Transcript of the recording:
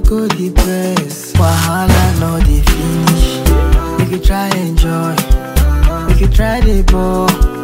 go depress. Wahala no dey finish. Make you try enjoy. Make you try the ball.